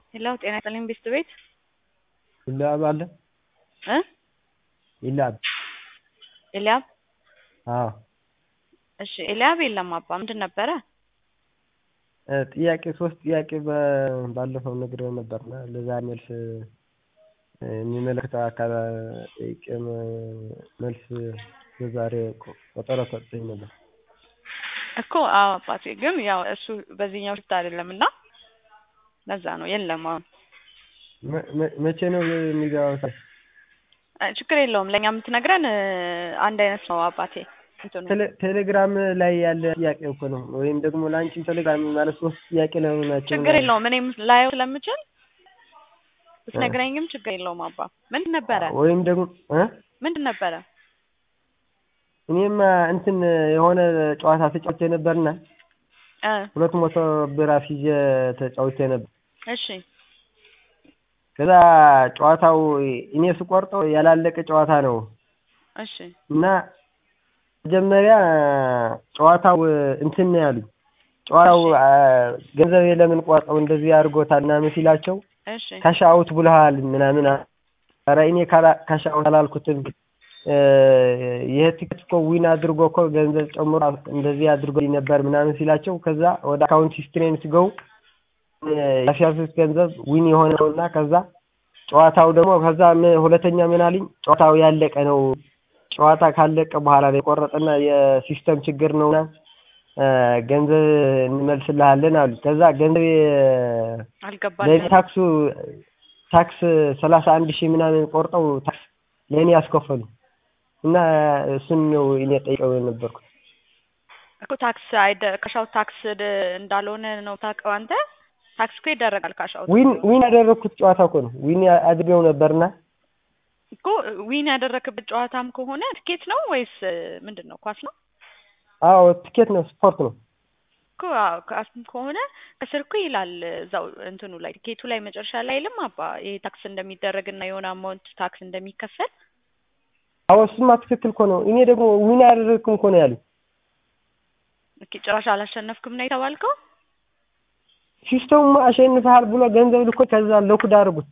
ሄሎ ጤና ይስጥልኝ ቤስት ቤት ኢልያብ አለ እ ኢልያብ ኤልያብ አዎ እሺ ኤልያብ የለም አባ ምንድን ነበረ እ ጥያቄ ሶስት ጥያቄ በ- ባለፈው ነግሬው ነበርና ለዛ መልስ የሚመለከተው አካል ጠይቄ መ- መልስ በዛሬ ቆ- ቀጠሮ ሰጥቶኝ ነበር። እኮ አዎ አባቴ ግን ያው እሱ በዚህኛው ሽፍት አይደለም እና ለዛ ነው የለም አሁን መ- መ- መቼ ነው የሚገባው? ታዲያ? እ ችግር የለውም ለእኛ የምትነግረን እ አንድ አይነት ነው አባቴ እንትኑ ቴሌ- ቴሌግራም ላይ ያለ ጥያቄ እኮ ነው። ወይም ደግሞ ለአንቺም ቴሌግራም ማለት ሶስት ጥያቄ ነው ናቸው። ችግር የለውም እኔም ላየው ስለምችል ብትነግረኝም ችግር የለውም አባ ምንድን ነበረ ወይም ደግሞ እ ምንድን ነበረ እኔማ እንትን የሆነ ጨዋታ ተጫውቼ ነበርና እ ሁለት መቶ ብር አስይዤ ተጫውቼ ነበር። እሺ ከዛ ጨዋታው እኔ ስቆርጠው ያላለቀ ጨዋታ ነው እሺ እና መጀመሪያ ጨዋታው እንትን ነው ያሉኝ። ጨዋታው አ፣ ገንዘብ ለምን ቆርጠው እንደዚህ አድርጎታል ምናምን ሲላቸው እሺ ካሽ አውት ብለሃል ምናምን አ- ኧረ እኔ ካላ- ካሽ አውት አላልኩትም እ፣ ይሄ ቲኬት እኮ ዊን አድርጎ እኮ ገንዘብ ጨምሮ እንደዚህ አድርጎ ነበር ምናምን ሲላቸው ከዛ ወደ አካውንት ሂስትሪን ሲገቡ እ፣ ያስያዙት ገንዘብ ዊን የሆነ ነው እና ከዛ ጨዋታው ደግሞ ከዛ ም- ሁለተኛ ምን አለኝ ጨዋታው ያለቀ ነው ጨዋታ ካለቀ በኋላ ነው የቆረጠና የሲስተም ችግር ነውና እ፣ ገንዘብ እንመልስልሃለን አሉ። ከዛ ገንዘብ የ- አልገባልም ለእኔ ታክሱ ታክስ ሰላሳ አንድ ሺህ ምናምን ቆርጠው ታክስ ለእኔ ያስከፈሉ እና እሱን ነው እኔ ጠይቀው የነበርኩት። እኮ ታክስ አይደ ካሻውት ታክስ ድ- እንዳልሆነ ነው ታውቀው አንተ ታክስ እኮ ይደረጋል ካሻውት ዊን ዊን ያደረግኩት ጨዋታ እኮ ነው ዊን አድርገው ነበርና እኮ ዊን ያደረክበት ጨዋታም ከሆነ ትኬት ነው ወይስ እ፣ ምንድን ነው ኳስ ነው አዎ ትኬት ነው ስፖርት ነው። እኮ አዎ ኳስም ከሆነ ከስር እኮ ይላል እዛው እንትኑ ላይ ቲኬቱ ላይ መጨረሻ ላይ አይልም አባ ይሄ ታክስ እንደሚደረግ እና የሆነ አማውንት ታክስ እንደሚከፈል አዎ እሱማ ትክክል እኮ ነው። እኔ ደግሞ ዊን ያደረግኩም እኮ ነው ያሉኝ። ኦኬ ጭራሽ አላሸነፍክም ነው የተባልከው ሲስተሙ አሸንፈሃል ብሎ ገንዘብ ልኮ ከዛ ለኩድ አድርጉት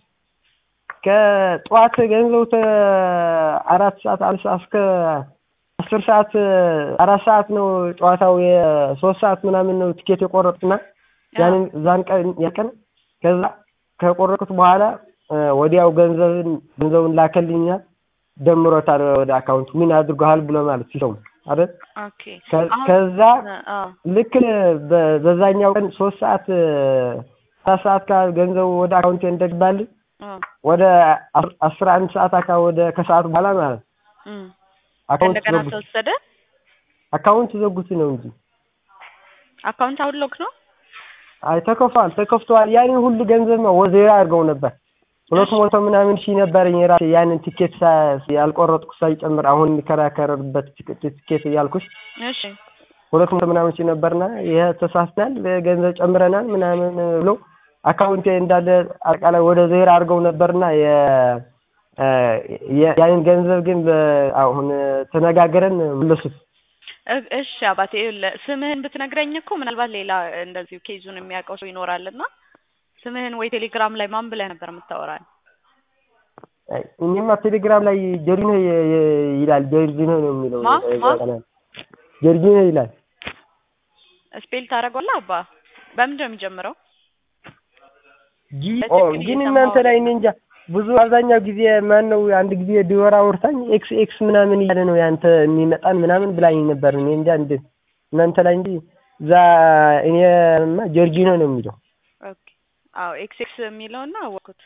ከጠዋት ገንዘቡ ተ አራት ሰዓት አንድ ሰዓት እስከ አስር ሰዓት አራት ሰዓት ነው ጨዋታው የሶስት ሰዓት ምናምን ነው ቲኬት የቆረጡና ያንን ዛን ቀን ያን ቀን ከዛ ከቆረጡት በኋላ እ፣ ወዲያው ገንዘብን ገንዘቡን ላከልኝና ደምሮታል ወደ አካውንት ምን አድርገሃል ብሎ ማለት ሲሰሙ አይደል ኦኬ ከ- አሁን ከዛ እ፣ አዎ ልክ በ- በዛኛው ቀን ሶስት ሰዓት እ፣ አራት ሰዓት ካ ገንዘቡ ወደ አካውንቴ እንደገባልኝ አዎ ወደ አስ- አስራ አንድ ሰዓት አካባቢ ወደ ከሰዓት በኋላ ማለት እም አካውንት እንደገና ዘጉት ተወሰደ አካውንት ዘጉት ነው እንጂ አካውንት አሁን ሎክ ነው አይ ተከፍቷል ተከፍቷል ያንን ሁሉ ገንዘብ ነው ወዜራ አድርገው ነበር ሁለት መቶ ምናምን ሺህ ነበረኝ የራሴ ያንን ቲኬት ሳ- ያልቆረጥኩ ሳይጨምር አሁን የሚከራከርበት ቲኬት ቲኬት እያልኩሽ እሺ ሁለት መቶ ምናምን ሺህ ነበርና ይሄ ተሳስተናል ገንዘብ ጨምረናል ምናምን ብሎ አካውንቴ እንዳለ አጠቃላይ ወደ ዜሮ አድርገው ነበርና የ እ፣ የ- ያንን ገንዘብ ግን በ- አሁን ተነጋግረን መለሱት። እ- እሺ አባቴ ይኸውልህ ስምህን ብትነግረኝ እኮ ምናልባት ሌላ እንደዚሁ ኬዙን የሚያውቀው ሰው ይኖራልና ስምህን ወይ ቴሌግራም ላይ ማን ብለህ ነበር የምታወራል አይ፣ እኔማ ቴሌግራም ላይ ጀርጂኖ የ- የ- ይላል ጀርጂኖ ነው የሚለው ማ? ማ? ጀርጂኖ ይላል። ስፔል ታደርገዋለህ አባ በምንድን ነው የሚጀምረው ጂ ኦ በትክክል ግን እየሰማሁ እናንተ ላይ እኔ እንጃ ብዙ አብዛኛው ጊዜ ማን ነው አንድ ጊዜ ዲወራ አውርታኝ ኤክስ ኤክስ ምናምን እያለ ነው ያንተ የሚመጣን ምናምን ብላኝ ነበር። እኔ እንጃ እንደ እናንተ ላይ እንጂ እዛ እኔማ ጀርጂኖ ነው የሚለው ኦኬ አዎ ኤክስ ኤክስ የሚለውና አወቅኩት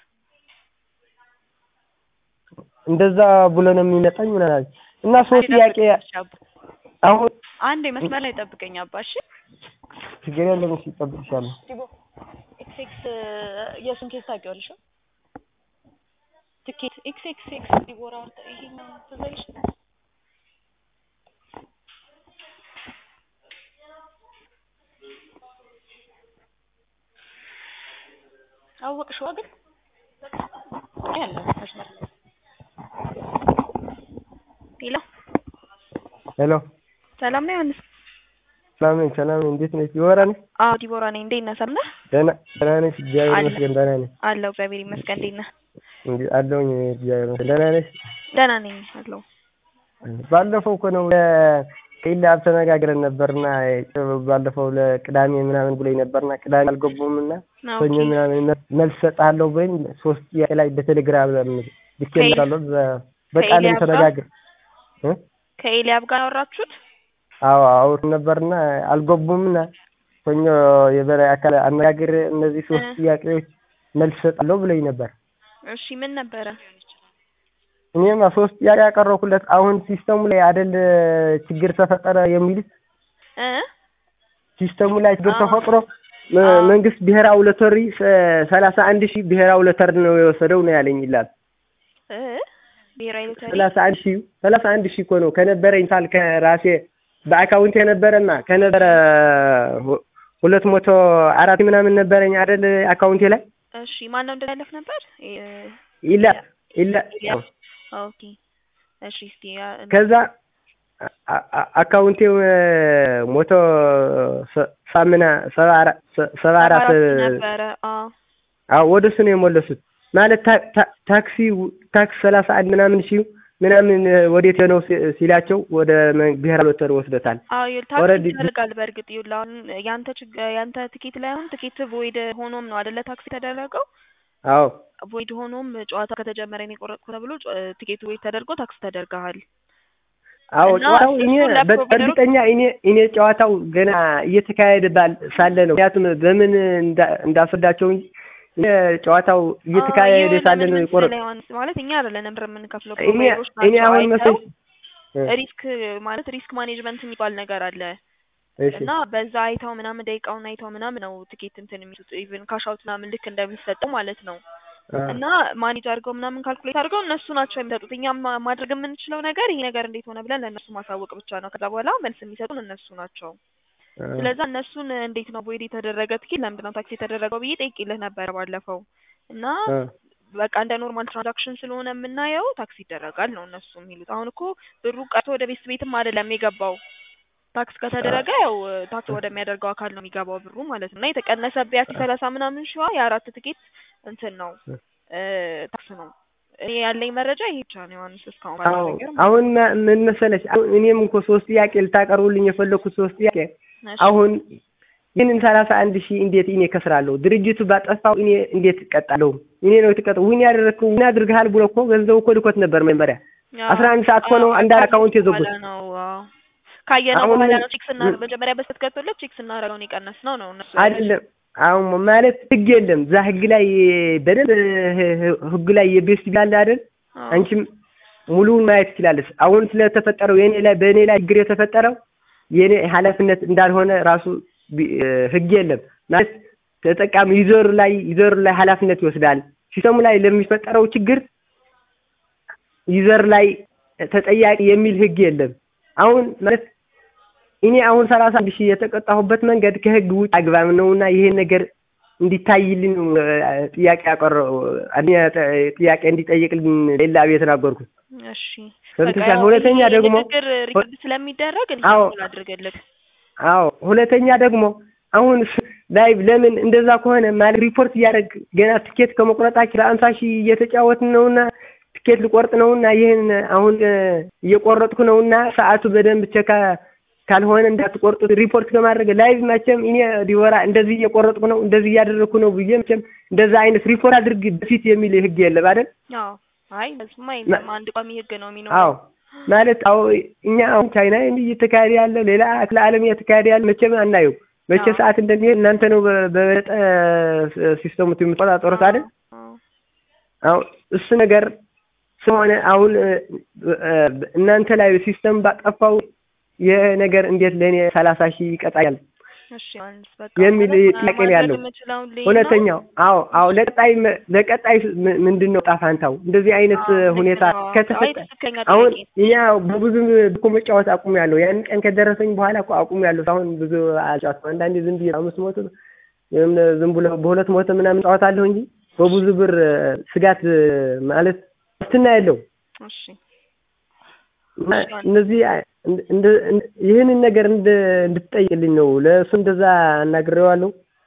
እንደዛ ብሎ ነው የሚመጣኝ ምናምን እና ሶስት ጥያቄ አሁን አንድ መስመር ላይ ጠብቀኝ አባ እሺ ችግር የለም እሺ እጠብቅሻለሁ። ኤክስ ኤክስ የእሱን ኬስ ታውቂዋለሽ ትኬት ኤክስ ኤክስ ኤክስ ዲቦራ ወርተ ይሄኛው ትዝ አይልሽ አወቅሽዋ ግን ያለ መስመር ላይ ሄሎ ሄሎ ሰላም ነው ዮሐንስ ሰላም ነኝ ሰላም ነኝ። እንዴት ነሽ? ዲቦራ ነሽ? አዎ ዲቦራ ነኝ። እንዴት ነህ? ሰላም ነህ? ደህና ደህና ነሽ? እግዚአብሔር አለ። ይመስገን ደህና ነኝ። አለሁ እግዚአብሔር ይመስገን። እንዴት ነህ? እንግዲህ አለሁኝ እግዚአብሔር ይመስገን። ደህና ነሽ? ደህና ነኝ አለሁ። ባለፈው እኮ ነው ከኢላብ ተነጋግረን ነበርና ባለፈው ለቅዳሜ ምናምን ብሎኝ ነበርና ቅዳሜ አልገቡም እና ሰኞ ኦኬ። ምናምን መልስ እሰጥሃለሁ ብሎኝ ሶስት ጥያቄ ላይ በቴሌግራም ልኬልሃለሁ። በ- በቃልም ከኤልያብ ጋር? ተነጋግር እ? ከኤልያብ ጋር ያወራችሁት? አዎ አውር ነበርና አልገቡምና ሰኞ የበላይ አካል አነጋግር እነዚህ ሶስት እ። ጥያቄዎች መልስ እሰጣለሁ ብሎኝ ነበር። እሺ ምን ነበረ? እኔማ ሶስት ጥያቄ ያቀረብኩለት አሁን ሲስተሙ ላይ አደል ችግር ተፈጠረ የሚሉት እ ሲስተሙ ላይ ችግር አዎ። ተፈጥሮ መ- አዎ። መንግስት ብሔራዊ ሎተሪ ሰ- ሰላሳ አንድ ሺህ ብሔራዊ ሎተሪ ነው የወሰደው ነው ያለኝ ይላል። እ ብሔራዊ ሎተሪ ሰላሳ አንድ ሺህ ሰላሳ አንድ ሺህ እኮ ነው ከነበረኝ ሳል ከራሴ በአካውንት የነበረና ከነበረ ሁ- ሁለት መቶ አራት ምናምን ነበረኝ አደል አካውንቴ ላይ እሺ ማን ነው እንደላለፍ ነበር? እ- ይላ ይላ ኤልያብ። ኦኬ እሺ እስቲ ያ- ከዛ አ- አ- አካውንቴ ሞቶ ሰ- ሳምና ሰባ አራ- ሰ- ሰባ አራት ነበረ። አዎ አዎ ወደ እሱ ነው የሞለሱት። ማለት ታ- ታ- ታክሲ ታክስ ሰላሳ አንድ ምናምን ሺህ ምናምን ወዴት ነው ሲ- ሲላቸው ወደ መ- ብሔራዊ ሎተሪ ወስዶታል። አዎ ይኸውልህ ታክሲ ኦልሬዲ ይፈልጋል። በእርግጥ ይኸውልህ አሁን ያንተ ችግ ያንተ ትኬት ላይ አሁን ትኬት ቮይድ ሆኖም ነው አይደለ ታክሲ የተደረገው። አዎ ቮይድ ሆኖም ጨዋታ ከተጀመረ ነው የቆረጥኩ ተብሎ ጨ- ትኬቱ ቮይድ ተደርጎ ታክስ ተደርገሃል። አዎ እና ጨዋታው እኔ እሱን በ- ለፕሮቫይደሮች- እርግጠኛ እኔ እኔ ጨዋታው ገና እየተካሄደ ባል ሳለ ነው። ምክንያቱም በምን እንዳ- እንዳስረዳቸው እንጂ እኔ ጨዋታው እየተካሄደ የሆነ ሳለ ምን ነው መሰለህ የቆረጥ ዮሐንስ ማለት እኛ አይደለንም ብር የምንከፍለው እኔ ፕሮቫይደሮች እኔ ናቸው አሁን አይተው መሰለኝ ሪስክ ማለት ሪስክ ማኔጅመንት የሚባል ነገር አለ እሺ እና በዛ አይተው ምናምን ደቂቃውን አይተው ምናምን ነው ትኬት እንትን የሚሉት ኢቭን ካሻውት ምናምን ልክ እንደሚሰጠው ማለት ነው። አ- እና ማኔጅ አድርገው ምናምን ካልኩሌት አድርገው እነሱ ናቸው የሚሰጡት። እኛም ማ- ማድረግ የምንችለው ነገር ይሄ ነገር እንዴት ሆነ ብለን ለእነሱ ማሳወቅ ብቻ ነው። ከዛ በኋላ መልስ የሚሰጡን እነሱ ናቸው። አ- ስለዛ እነሱን እንዴት ነው ቦይድ የተደረገ ትኬት ለምንድን ነው ታክሲ የተደረገው ብዬ ጠይቄልህ ነበረ ባለፈው እና አ- በቃ እንደ ኖርማል ትራንዛክሽን ስለሆነ የምናየው ታክስ ይደረጋል ነው እነሱ የሚሉት። አሁን እኮ ብሩ ቀርቶ ወደ ቤት ቤትም አይደለም የገባው። ታክስ ከተደረገ ያው ታክስ ወደሚያደርገው አካል ነው የሚገባው ብሩ ማለት ነው። እና የተቀነሰበት ያቺ ሰላሳ ምናምን ሺዋ የአራት ትኬት እንትን ነው እ ታክስ ነው። እኔ ያለኝ መረጃ ይሄ ብቻ ነው ዮሐንስ እስካሁን ባለው አዎ ነገር ማለት አሁን ማ- ምን መሰለሽ አሁን እኔም እኮ ሶስት ጥያቄ ልታቀርቡልኝ የፈለኩት ሶስት ጥያቄ ነው። እሺ። አሁን ይህንን ሰላሳ አንድ ሺህ እንዴት እኔ ከስራለሁ? ድርጅቱ ባጠፋው እኔ እንዴት እቀጣለሁ? እኔ ነው የተቀጣው። ዊን ያደረግከው ዊን አድርገሃል ብሎ እኮ ገንዘቡ እኮ ልኮት ነበር መጀመሪያ ያው አስራ አንድ ሰዓት እኮ ነው አዎ፣ አንድ ካየነው አካውንት የዘጉት። በኋላ ነው አዎ። ካየነው አሁን በኋላ ምን- ነው ቼክ ስና ምን- መጀመሪያ በስተት ገብቶለት ቼክ ስናደርገው ነው የቀነስነው ነው እነሱ አይደለም አሁን ማለት ህግ የለም እዛ ህግ ላይ በደንብ ህ- ህ- ህግ ላይ የቤስት ቢላለ አይደል አዎ። አንቺም ሙሉውን ማየት ትችላለች። አሁን ስለተፈጠረው የኔ ላይ በእኔ ላይ ችግር የተፈጠረው የኔ ኃላፊነት እንዳልሆነ ራሱ ቢ- እ ህግ የለም ማለት ተጠቃሚ ዩዘሩ ላይ ዩዘሩ ላይ ኃላፊነት ይወስዳል። ሲስተሙ ላይ ለሚፈጠረው ችግር ዩዘር ላይ ተጠያቂ የሚል ህግ የለም። አሁን ማለት እኔ አሁን ሰላሳ አንድ ሺህ የተቀጣሁበት መንገድ ከህግ ውጭ አግባብ ነውና ይሄን ነገር እንዲታይልን እ፣ ጥያቄ ያቀረው አንደኛ ጥ- ጥያቄ እንዲጠይቅልን ሌላ ቤት የተናገርኩት እሺ ሰምተሻል? በቃ ያው ሁለተኛ ይሄ ደግሞ ንግግር ሪከርድ ስለሚደረግ አዎ። እንዲህ አድርግልህ አዎ ሁለተኛ ደግሞ አሁን ስ- ላይ ለምን እንደዛ ከሆነ ማለት ሪፖርት እያደረግ ገና ትኬት ከመቁረጣችን ለአምሳ ሺህ እየተጫወትን ነውና ትኬት ልቆርጥ ነውና ይህን አሁን እ፣ እየቆረጥኩ ነውና ሰዓቱ በደንብ ቸካ ካልሆነ እንዳትቆርጡት ሪፖርት ከማድረግ ላይቭ መቼም እኔ ዲቦራ እንደዚህ እየቆረጥኩ ነው እንደዚህ እያደረግኩ ነው ብዬ መቼም እንደዛ አይነት ሪፖርት አድርግ በፊት የሚል ህግ የለም አይደል? አዎ አይ እሱማ የለም አንድ ቋሚ ህግ ነው የሚኖረው አዎ ማለት አዎ እኛ አሁን ቻይና እየተካሄደ ያለው ሌላ ክፍለ ዓለም እየተካሄደ ያለ መቼም አናየው። መቼ አዎ። ሰዓት እንደሚሄድ እናንተ ነው በ- በበለጠ ሲስተሙት የምትቆጣጠሩት አይደል? አዎ። አሁን እሱ ነገር ስለሆነ አሁን እ፣ እ፣ እናንተ ላይ ሲስተም ባጠፋው ይህ ነገር እንዴት ለእኔ ሰላሳ ሺህ ይቀጣኛል እሺ ዮሐንስ በቃ የሚል ማለት ጥያቄ ነው ማድረግ ያለው። የምችለውን ልይ ነው። ሁለተኛው አዎ አዎ ለቀጣይ መ- ለቀጣይ ም- ምንድን ነው ጣፋንታው እንደዚህ አይነት አዎ፣ ልክ ሁኔታ ነው። አይ ከተፈጠ ትክክለኛ አሁን ጥያቄ እኛ በብዙ እኮ መጫወት አቁም ያለው ያን ቀን ከደረሰኝ በኋላ እኮ አቁም ያለው አሁን ብዙ አልጫወትም። አንዳንዴ ዝም ብዬ አምስት መቶ ወይም ዝም ብሎ በሁለት መቶ ምናምን ጫወታለሁ እንጂ በብዙ ብር እ፣ ስጋት እ፣ ማለት ዋስትና የለው እሺ እና እነዚህ እንድ- እንድ- እንድ- ይህንን ነገር እንድ- እንድትጠይቅልኝ ነው። ለእሱ እንደዛ አናግሬዋለሁ።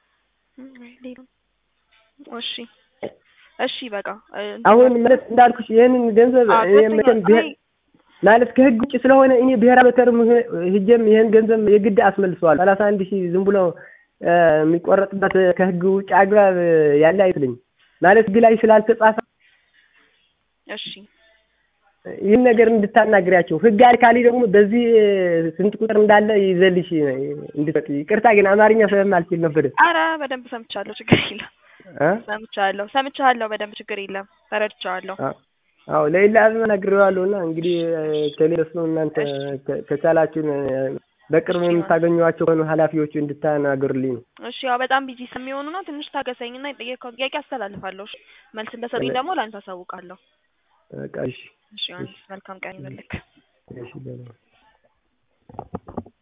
እሺ እሺ በቃ እ፣ አሁን ማለት እንዳልኩሽ ይህንን ገንዘብ አዎ፣ እኔ ገብቶኛል። መቼም ብሄር አይ፣ ማለት ከህግ ውጭ ስለሆነ እኔ ብሔራዊ ሎተሪም ሂጄም ይህን ገንዘብ የግድ አስመልሰዋል። ሰላሳ አንድ ሺህ ዝም ብሎ እ፣ የሚቆረጥበት ከህግ ውጭ አግባብ ያለ አይመስለኝም። ማለት ህግ ላይ ስላልተጻፈ እሺ ይህን ነገር እንድታናግሪያቸው ህግ አልካሊ ደግሞ በዚህ ስንት ቁጥር እንዳለ ይዘልሽ እንድትሰጥ። ይቅርታ ግን አማርኛ ስለማልችል ነበር። አረ በደንብ ሰምቻለሁ፣ ችግር የለም። እ? ሰምቻለሁ ሰምቻለሁ፣ በደንብ ችግር የለም። ተረድቻለሁ። አ- አዎ ለሌላ ህዝብ ነግሬዋለሁ እና እንግዲህ ከሌለስ ነው እናንተ ከ- ከቻላችሁን እ፣ በቅርብ የምታገኟቸው ከሆኑ ኃላፊዎቹ እንድታናገሩልኝ ነው። እሺ ያው በጣም ቢዚ ስለሚሆኑ ነው። ትንሽ ታገሰኝና የጠየቀውን ጥያቄ አስተላልፋለሁ። እሺ መልስ እንደሰጡኝ ደግሞ ለአንተ አሳውቃለሁ። በቃ እሺ እሺ ዮሐንስ፣ መልካም ቀን ይሁንልህ። እሺ በለው።